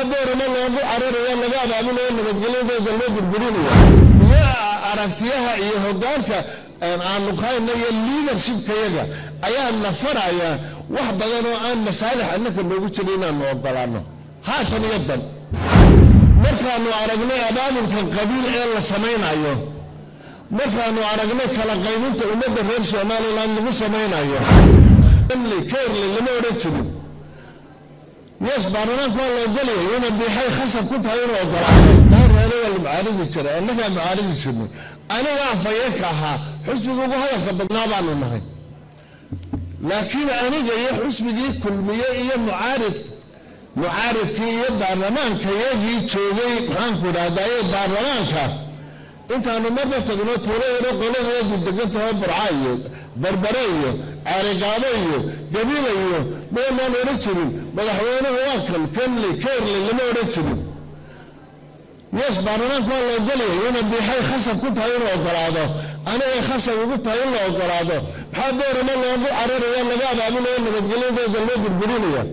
maxaa boorama loogu cararaya laga abaabinayo nabadgelyadooda loo burburinaya iyo aragtiyaha iyo hogaanka aanu kahayna iyo leadershipkayaga ayaa na faraya wax badan oo aan masaalix annaka noogu jira inaanu ogolaano haatan iyo dan markaanu aragnay abaabulka qabiil ee la samaynayo markaanu aragnay kala qaybinta ummadda reer somalilan lagu samaynayo kerle lama odhan jirin yes baarlamaanka waa la ogolaya ina biixay khasab ku tahay inuu ogolaado daareere waa la mucaaridi jiray annagaa mucaaridi jirnay aniga afayeenka ahaa xusbiga ugu hadalka badnaa baanu nahay laakiin aniga iyo xusbigii kulmiye iyo mucaarid mucaaridkii iyo baarlamaanka yagii joogay maxaanku idhahdaye baarlamaanka intaanu marba tagno tuulo yaro qoladeedu degantaho burca iyo barbare iyo caarigaabo iyo gabila iyo maynaan odhan jirin madaxweynuhu waa kan kenley keerley lama odhan jirin yes baarlamaanka waa la ogolaya ina biixay khasab ku tahay inuu ogolaado anigay khasab ugu tahay in la ogolaado maxaa boorama loogu cararaya laga abaabinayo nabadgelyadooda loo burburinaya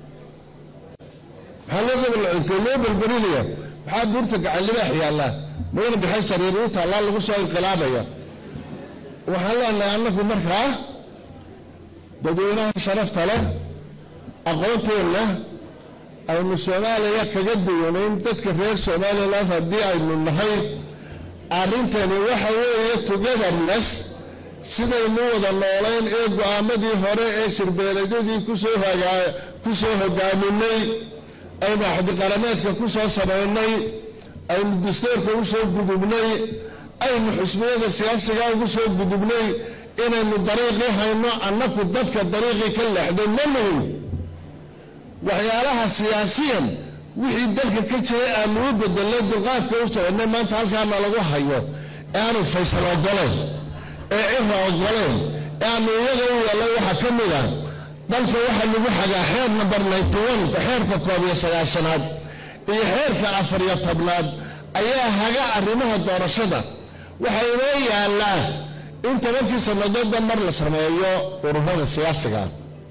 maxaa loo loo burburinaya maxaa buurta gacan libaax yaallaa mayna bixay sariir u taallaa lagu soo inqilaabaya waxaan leenahay annagu markaa dadweynaha sharafta leh aqoonteenna aynu soomaaliya kaga duwanayn dadka reer somalilan haddii aynu nahay arrintani waxa weeye togetherness sidaynu wada noolayn ee go-aamadii hore ee shirbeeladyadii kusoo ku soo hogaaminay aynu axdiqarameedka ku soo samaynay aynu dastuurka u soo gudubnay aynu xusbiyada siyaasiga ugu soo gudubnay inaynu dariiqii hayno annaku dadka dariiqii ka leexday ma nuhin waxyaalaha siyaasiyan wixii dalka ka jiray aanu u bedelnay dulqaadka u soconay maanta halkaana lagu hayo ee aanu faysal ogoleen ee cira ogoleen ee aanu iyaga u yeelay waxaa ka mid ah dalka waxaa lagu xagaa xeer number ninety one xeerka koob iyo sagaashanaad iyo xeerka afar iyo tobnaad ayaa haga arrimaha doorashada waxaa inoo yaallaa in tobankii sannadoodba mar la sameeyo ururada siyaasiga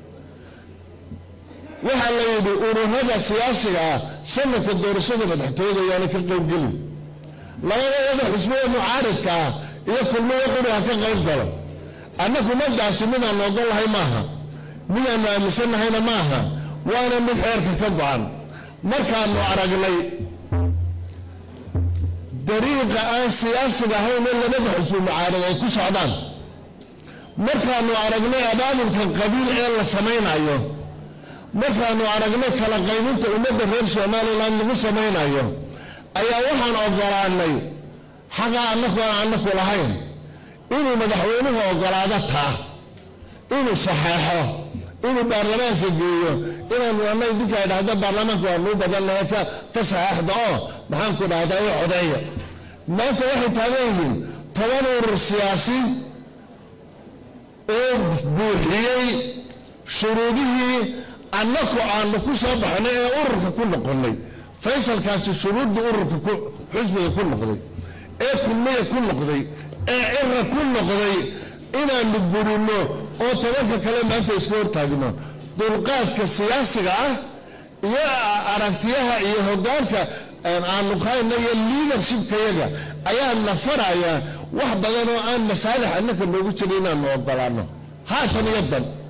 waxaa la yidhi ururada siyaasiga ah sanadka doorashada madaxtooyada ayaana ka qaybgelin labadayada xusbiga mucaaridka ah iyo kulmiya quriha ka qayb galo annaku madaasi midaanu ogolahay maaha midaanu aaminsannahayna maaha waana mid xeerka ka go-an markaanu aragnay dariiqa aan siyaasiga ahayn ee labada xusbi mucaarad ay ku socdaan markaanu aragnay abaabulka qabiil ee la samaynayo markaanu aragnay kala qaybinta ummadda reer somalilan lagu samaynayo ayaa waxaan ogolaanay xaqaa annaku aan annaku lahayn inuu madaxweynuhu ogolaado taa inuu saxeexo inuu baarlamaanka geeyo inaanu ana idinka idhahda baarlamaanka waa nuu badannahe ka saxeexda oo maxaanku dhahdaa i codeeya maanta waxay taagan yihiin toban urur siyaasi oo buuxiyey shuruudihii annaku aanu ku soo baxnay ee ururka ku noqonnay faysalkaasi shuruudda ururka xusbiga ku noqday ee kulmiya ku noqday ee cira ku noqday inaanu burino oo tobanka kale maanta isku hortaagno dulqaadka siyaasiga ah iyo aragtiyaha iyo hogaanka aanu kahayna iyo leadershipkayaga ayaa na faraya wax badan oo aan masaalix annaka noogu jira inaanu ogolaano haatan iyo dan